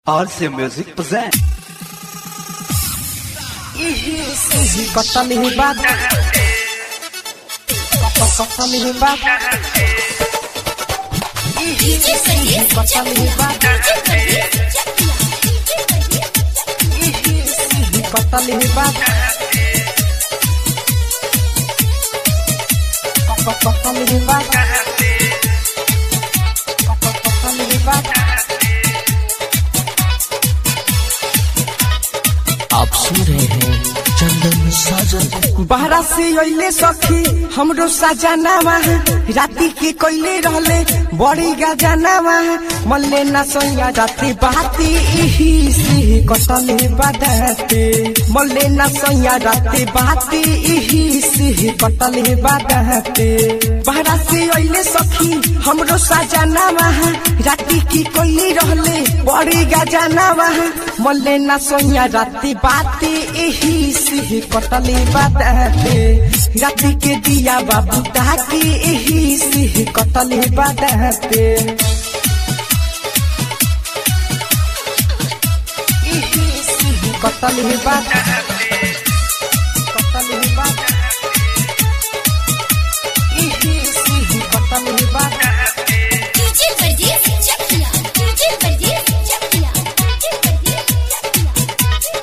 RC Music present. Kota lihibat Kota lihibat Kota lihibat Kota lihibat Kota lihibat Kota lihibat आप सुन रहे हैं चंदन साजन बहरा से अइले सखी हमरो सजनावा राती के कोइले रहले बड़ी गजनावा मल्ले न सोया राती बाती इही से कटले बदते मल्ले न सोया राती बाती इही से कटले बदते बहरा से अइले सखी हमरो सजनावा राती की कोइले रहले बड़ी गजनावा मल्ले न सोया राती बाती इही से कटले बदते राती के दिया बाबू ताकि इही से कटले बदते इही से कटले बदते कटले बदते इही से कटले बदते डीजे परदेस चकिया डीजे परदेस चकिया डीजे परदेस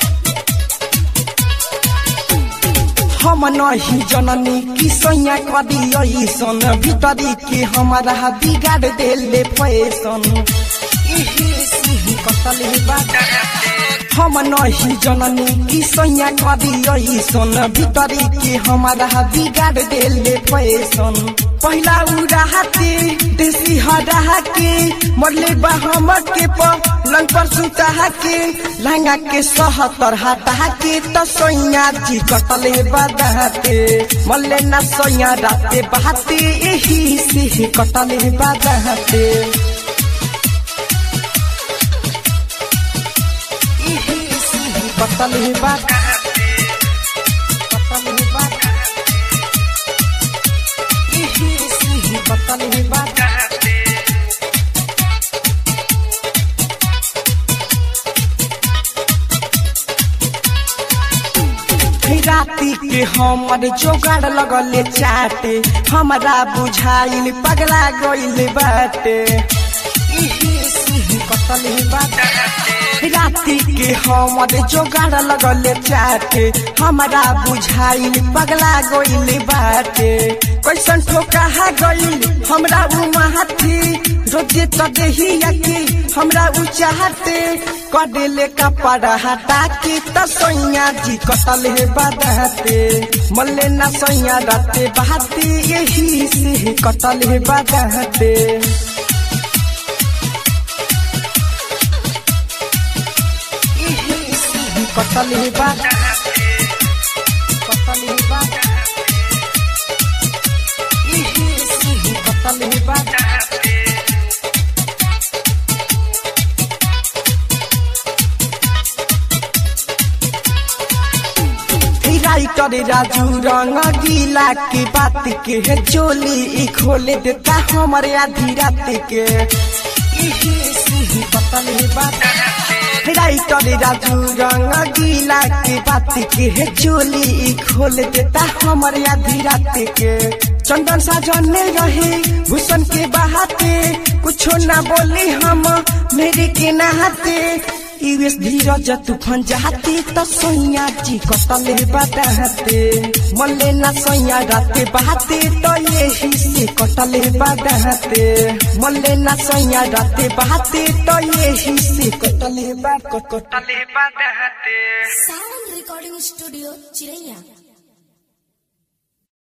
हम नहीं जननी की सैया कदी ऐसन भीतरी के हमारा बिगाड़ देले फैसन इही सिही कतले बात हम नहीं जननी की सैया कदी ऐसन भीतरी के हमारा बिगाड़ देले फैसन पहला उड़ाते देसी हरा के मरले बा हमर के पलंग पर सुता के लहंगा के सहतर हटा के त सैया जी कटले बदाते मल्ले न सैया राते बहाते यही से कटले बदाते यही से कटले बदाते कटले बदाते यही से कटले बदाते राती के हमर जोगाड़ लगले चाटे हमरा बुझाइल पगला गइल बाटे इही सिही कतले बाटे राती के हमर जोगाड़ लगले चाटे हमरा बुझाइल पगला गइल बाटे कैसन ठोका गइल हमरा उ माथी रोजे त देहिया के हमरा उ चाहते कडेले कपड़ा हटा के त सैया जी कटले बदहते मल्ले न सैया राते बहाते यही से कटले बदहते यही से कटले बदहते कटले बदहते यही से कटले बदहते राइटर राजू रंग गीला के बात के है चोली ई खोले देता हमारे आधी रात के इही सिही बतल है बात राइटर राजू रंग गीला के बात के है चोली ई खोल देता हमारे आधी रात के चंदन साजन में रहे भूषण के बहाते कुछो ना बोली हम मेरे के नहाते यूएस धीरज तूफान जाते त सैया जी कटले बदाते मल्ले न सैया राते बहाते त यही से कटले बदाते मल्ले न सैया राते बहाते त यही से कटले बा कटले बदाते साउंड रिकॉर्डिंग स्टूडियो चिरैया